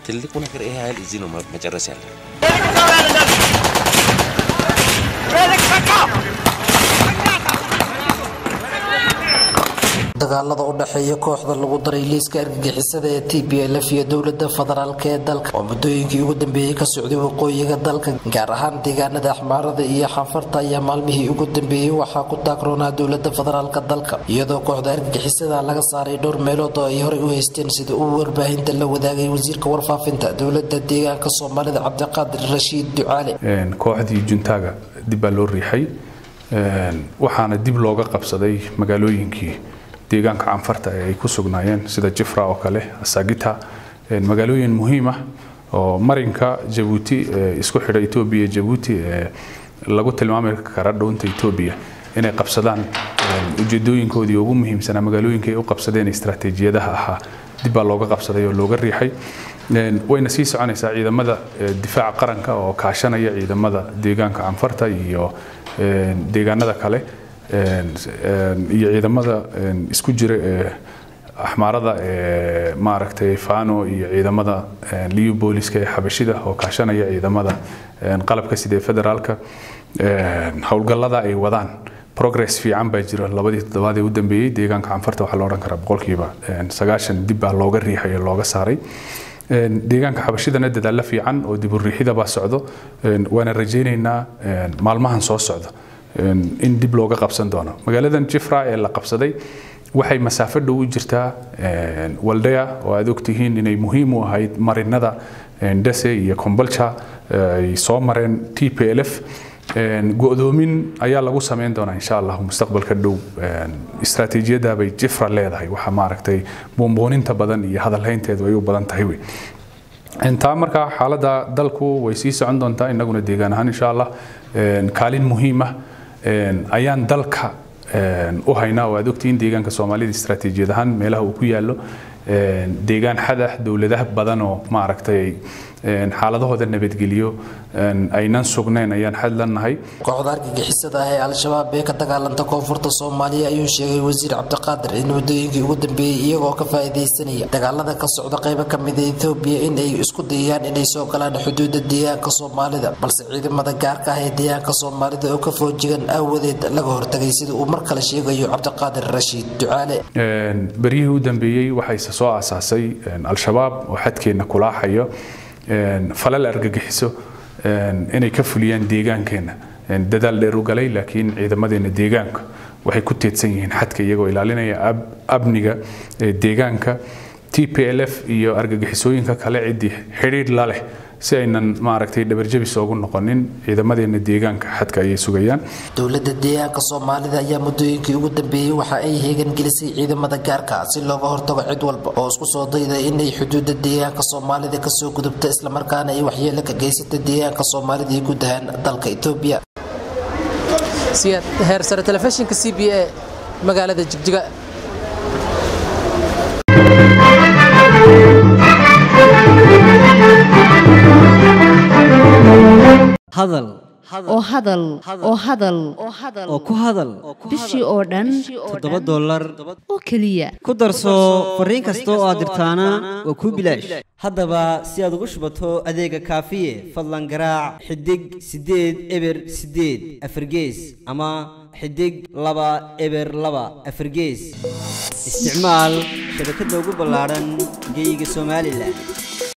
ትልቁ ነገር ይሄ ኃይል እዚህ ነው መጨረስ ያለ dagaalada u dhexeeya kooxda lagu daray liiska argagixisada ee t b lf iyo dowlada federaalk ee dalka oo muddooyinkii ugu dambeeyey ka socday waqooyiga dalka gaar ahaan deegaanada axmaarada iyo xanfarta ayaa maalmihii ugu dambeeyey waxaa ku taagroonaa dowlada federaalka dalka iyadoo kooxda argagixisada laga saaray dhowr meelood oo ay horey u haysteen sida uu warbaahinta la wadaagay wasiirka warfaafinta dowlada deegaanka soomaalida cabdiqaadir rashiid ducaale kooxdii juntaaga dib baa loo riixay waxaana dib looga qabsaday magaalooyinkii deegaanka canfarta ee ay ku sugnaayeen sida jifra oo kale asagita magaalooyin muhiim ah oo marinka jabuuti isku xidha etoobiya iyo jabuuti ee lagu tilmaami kara dhowunta etoobiya inay qabsadaan ujeedooyinkoodii ugu muhiimsanaa magaalooyinka ay u qabsadeen istaraatiijiyadaha ahaa dib baa looga qabsaday oo looga riixay wayna sii soconaysaa ciidamada difaaca qaranka oo kaashanaya ciidamada deegaanka canfarta iyo deegaanada kale iyo ciidamada isku jira ee axmaarada ee maaragtay fano iyo ciidamada liu booliska ee xabashida oo kaashanaya ciidamada qalabka sida ee federaalka howlgallada ay wadaan progress fiican baa jira labadii toddobaad ee u dambeeyey deegaanka canfarta waxaa la odhan karaa boqolkiiba sagaashan dib baa looga riixay oo looga saaray deegaanka xabashidana dadaalla fiican oo dib u riixida baa socdo waana rajaynaynaa maalmahan soo socda in dib looga qabsan doono magaaladan jifra ee la qabsaday waxay masaafo dhow u jirtaa waldaya oo aad ogtihiin inay muhiim u ahayd marinada ndese iyo kombolcha ay soo mareen t p l f go-doomin ayaa lagu samayn doonaa insha allah mustaqbalka dhow istaraatiijiyadda bay jifra leedahay waxa maaragtay buunbuuninta badan iyo hadalhaynteedu ay u badan tahay wey taa markaa xaaladda dalku way sii socon doontaa innaguna deegaan ahaan insha allah kaalin muhiim ah ayaan dalka u haynaa oo aad ogtihiin deegaanka soomaalida istaraatiijiyad ahaan meelaha uu ku yaallo deegaan xadax dowladaha badan oo maaragtay xaaladahooda nabadgeliyo aynan sugnayn ayaan xadlannahay kooxda argagixisada ah ee al-shabaab ee ka dagaalanta koonfurta soomaaliya ayuu sheegay wasiir cabdiqaadir in muddooyinkii ugu dambeeyey iyagoo ka faa'iidaysanaya dagaalada ka socda qaybo ka mida etoobiya in ay isku dayayaan inay soo galaan xuduudda deegaanka soomaalida balse ciidamada gaarka ah ee deegaanka soomaalida oo ka foojigan aawadeed laga hortagay sida uu mar kale sheegayo cabdiqaadir rashiid ducaale beryihii u dambeeyey waxayse soo aasaasay al-shabaab oo xadkeenna kulaaxayo falal argagixiso inay ka fuliyaan deegaankeenna dadaal dheer u galay laakiin ciidamadeena deegaanka waxay ku teedsan yihiin xadka iyagoo ilaalinaya amniga deegaanka t p l f iyo argagixisooyinka kale ciddii xidhiidh la leh si aynan maaragtay dhabarjabis oogu noqonin ciidamadeena deegaanka xadka ayay sugayaan dowladda deegaanka soomaalida ayaa muddooyinkii ugu dambeeyey waxa ay heegan gelisay ciidamada gaarka si looga hortago cid walba oo isku soo dayday inay xuduudda deegaanka soomaalida kasoo gudubto islamarkaana ay waxyeelo ka geysata deegaanka soomaalida iyo guud ahaan dalka etoobiya siyaad heer sare telefishinka c b a magaalada jigjiga hadal oo hadal oo hadal oo ku hadal bishii oo dhan toddoba dollar oo keliya ku darso fariin kasta oo aad dirtaana waa kuu bilaash haddaba si aad ugu shubato adeega kaafiye fadlan garaac xidig siddeed eber siddeed afargees ama xidig laba eber laba afargees isticmaal shabakadda ugu ballaadhan geeyiga somalilan